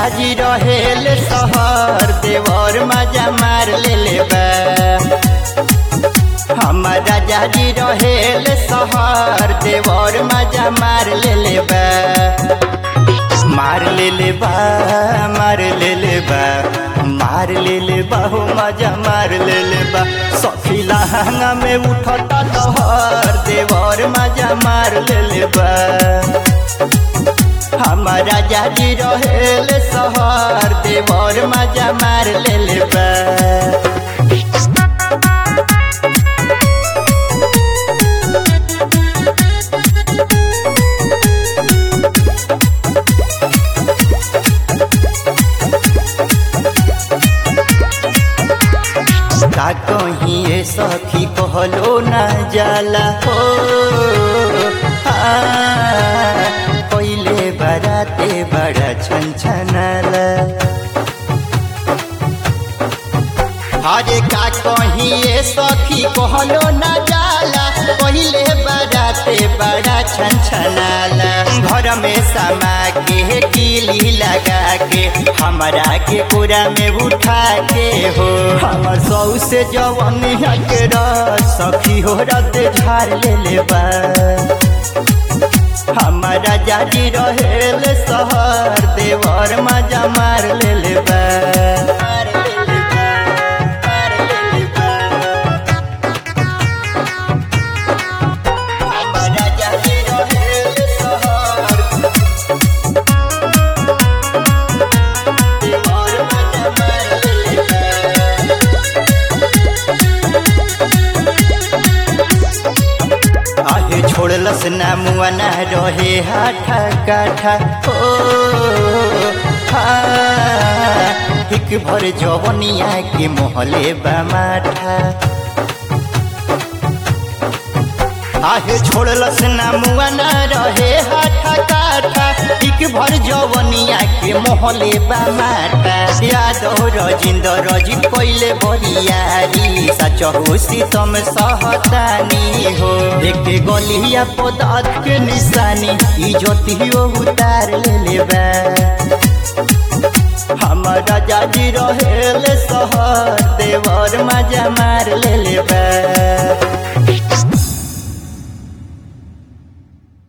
जाजी रहेल सहर देवर मजा मार ले ले बा हमारा जाजी रहेल सहर देवर मजा मार ले ले बा मार ले ले बा मार ले ले बा मार ले ले बा हो मजा मार ले ले बा सखी लहंगा में उठता तोहर देवर मजा मार ले ले बा हमारा जाजी रहेल सहर देवर मजा मार ले ले बा का कहीं ये सखी कहलो ना जाला हो पहले बराते बड़ा छन छनाला अरे का कहीं ये सखी कहलो ना जाला पहले बराते बड़ा छन छनाला घर में समा के कीली लगा के हमरा के पूरा में उठा के हो हम सौ से जवनिया के रस सखी हो रत झाड़ ले ले बा हमारा जाजी रहेल सहर देवर मजा मार ले ले बा मार ले ले बा, मार ले ले बा। हमारा जाजी रहेल सहर देवर मजा मार ले ले बा। आहे छोड़लस ना मुआ ना रहे हाथा काठा ओ हा हिक भर जवनिया के मोहले बामाठा आहे छोड़लस ना मुआ ना रहे हाथा काठा हिक भर जवनिया के मोहले बामाठा याद हो रजिंद रजी कोइले बरियारी सचहु सीतम सहतानी हो एक गलिया पदार्थ के निशानी ई ज्योतियो उतार ले लेबा हमारा जाजी रहेल सहर देवर मजा मार ले लेबा